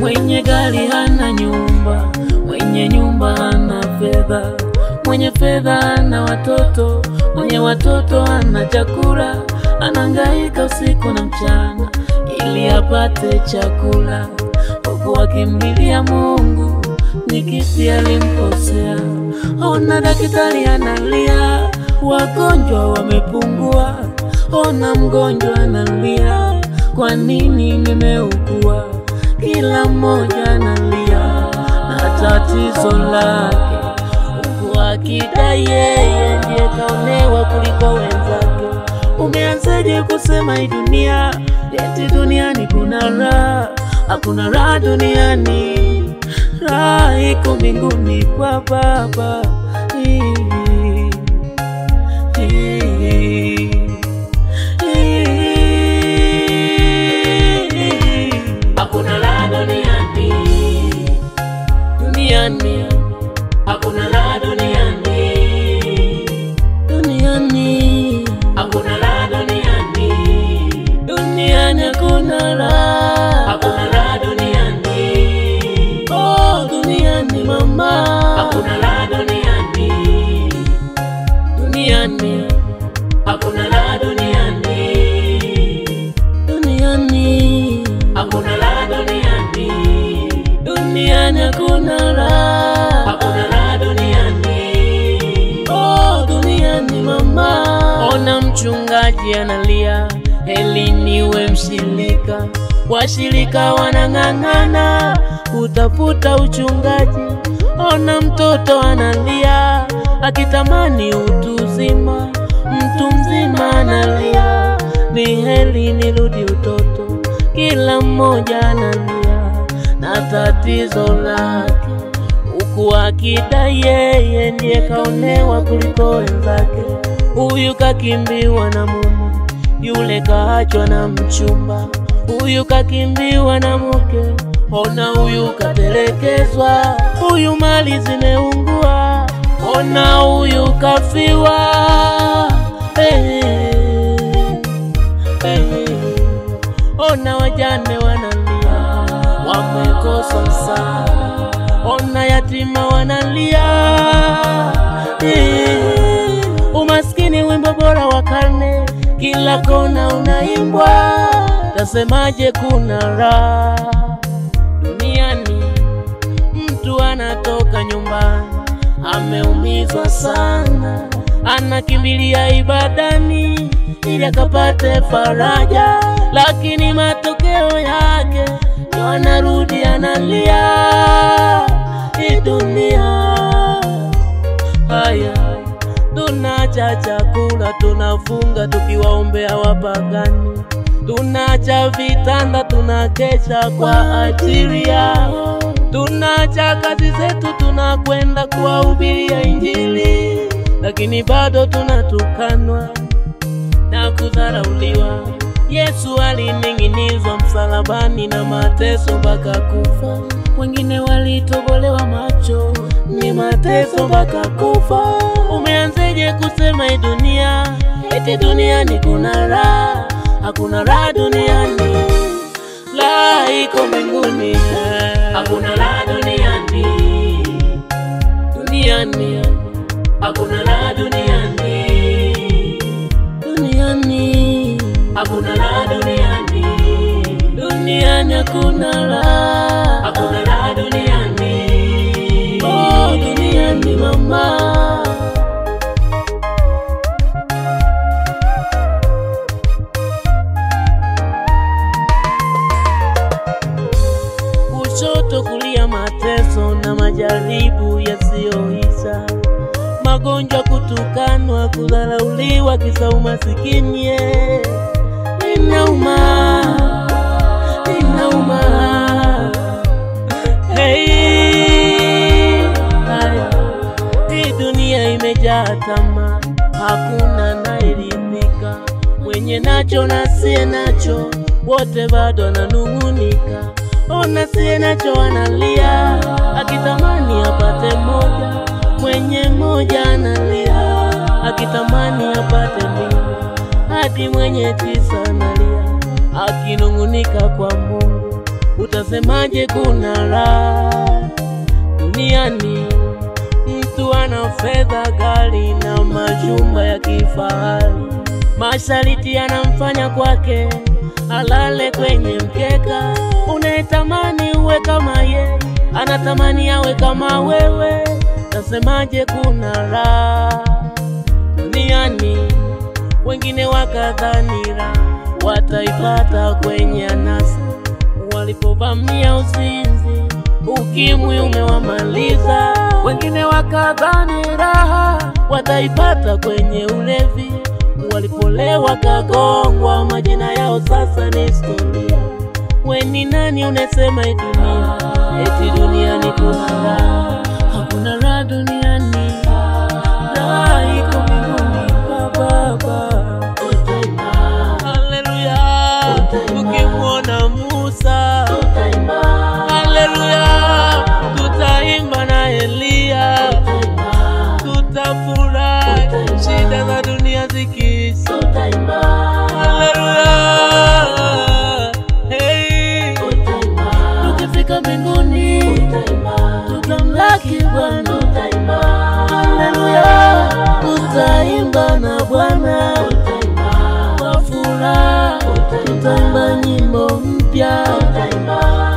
Mwenye gari hana nyumba, mwenye nyumba hana fedha, mwenye fedha hana watoto, mwenye watoto hana chakula, anangaika usiku na mchana ili apate chakula, huku akimlilia Mungu ni kipi alimkosea. Ona daktari analia, wagonjwa wamepungua. Ona mgonjwa analia, kwa nini nimeugua? Kila mmoja analia na tatizo lake, huku akidai yeye ndiye kaonewa kuliko wenzake. Umeanzaje kusema hii dunia eti duniani kuna raha? Hakuna raha duniani, raha iko mbinguni kwa Baba. Hii, hii, hii. Hakuna raha duniani, duniani, hakuna raha duniani, duniani, hakuna raha duniani, duniani, hakuna raha, hakuna raha duniani, oh duniani mama, hakuna raha duniani, duniani, hakuna raha duniani, duniani, hakuna raha duniani, duniani, hakuna raha, hakuna raha duniani, oh duniani mama. Ona mchungaji analia, heli niwe mshirika, washirika wanang'ang'ana kutafuta uchungaji. Ona mtoto analia akitamani utu uzima, mtu mzima analia, ni heli nirudi utoto. Kila mmoja analia na tatizo lake, huku akidai yeye ndiye kaonewa kuliko wenzake. Huyu kakimbiwa na mume, yule kaachwa na mchumba, huyu kakimbiwa na mke, ona huyu katelekezwa, huyu mali zimeungua, ona huyu kafiwa. Hey, hey, ona wajane wanalia, wamekosa msaada, ona yatima wanalia. Eh, Umaskini wimbo bora wa karne, kila kona unaimbwa. Tasemaje kuna raha duniani? Mtu anatoka nyumbani ameumizwa sana, anakimbilia ibadani ili akapate faraja, lakini matokeo yake ndo anarudi analia. Hii dunia haya, tunacha chakula, tunafunga tukiwaombea wapagani, tunacha vitanda, tunakesha kwa ajili yao, tunacha kazi zetu, tunakwenda kuwahubiria Injili, lakini bado tunatukanwa na kudharauliwa. Yesu alining'inizwa msalabani na mateso mpaka kufa, wengine walitobolewa macho, ni mateso mpaka kufa. Umeanzeje kusema hii dunia eti duniani kuna raha? Hakuna raha duniani, raha iko mbinguni. Hakuna raha duniani, duniani, hakuna raha duniani duniani hakuna raha duniani duniani hakuna raha hakuna raha duniani oh duniani mama kushoto kulia mateso na majaribu yasiyoisha magonjwa, kutukanwa, kudharauliwa, kisa umasikini. eh. Inauma, inauma. Hey, haya. Hii dunia imejaa tamaa, hakuna anayeridhika. Mwenye nacho na siye nacho, wote bado wananung'unika. Ona siye nacho analia, akitamani apate moja mwenye moja analia akitamani apate mbili, hadi mwenye tisa analia akinung'unika kwa Mungu. utasemaje kuna raha duniani? Mtu ana fedha, gari na majumba ya kifahari, mashariti yanamfanya kwake alale kwenye mkeka. Unayetamani uwe kama ye, anatamani awe kama wewe, utasemaje kuna raha duniani? Wengine wakadhani raha wataipata kwenye anasa, walipovamia uzinzi, ukimwi umewamaliza. Wengine wakadhani raha wataipata kwenye ulevi, walipolewa kagongwa, majina yao sasa ni historia. We ni nani unasema hii dunia eti duniani kuna raha? Hakuna raha duniani, raha iko mbinguni kwa Baba. Haleluya, tukimwona Musa, haleluya, tutaimba na Eliya, tutafurahi shida za dunia zikiisha. Haleluya, hey, tukifika mbinguni tutamlaki Bwana. Haleluya, tutaimba na Bwana kwa furaha, tutaimba nyimbo mpya.